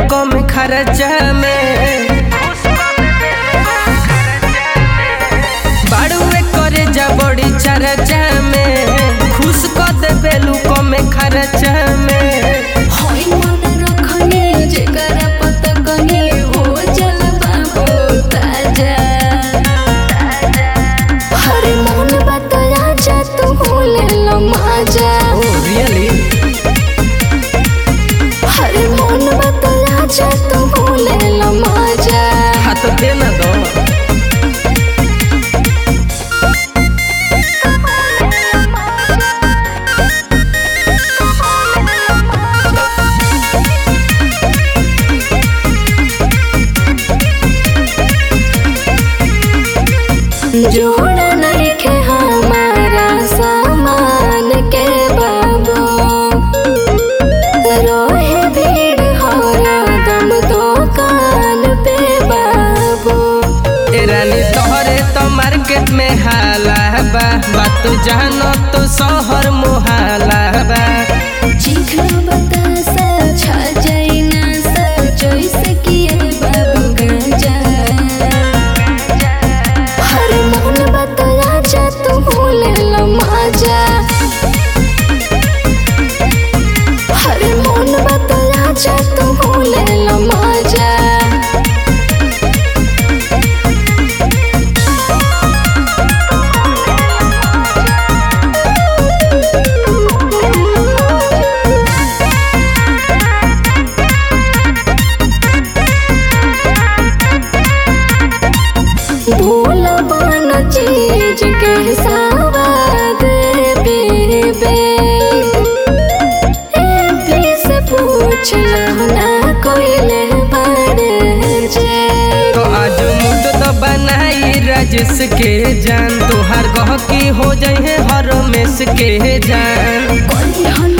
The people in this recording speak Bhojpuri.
कम खर्चा में बाड़ुए करे जा बड़ी चर्चा में खुश कर देबेलू कम खर्चा में होई मन रखनी जेकरा पता कनी हो जल बाबू ताजा हरे मन बतया जा तू भूले लो माजा ओ रियली हरे मन बतया जा तू भूले लो माजा हाथ दे ना दो जोड़ नहीं के हमारा सामान के बाबू रोहे भीड़ हरा दम दुकान पे बाबू ए रानी तोहरे तो मार्केट में हाला बा बात जानो तो शहर मुहाला बा चिखलो बतासा छा जाई ना सा जैसे किए बाबू गांजा हर मन बतया जा तू भूले लो माजा हर मन बतया जा तू भूले लो माजा भूल बन चीज के सवाद बेबे एमपी से पूछ लो ना कोई ले बड़े जे तो आज मुंड तो बनाई राजेश के जान तोहार गह की हो जाए हर मेस के जान कोई हन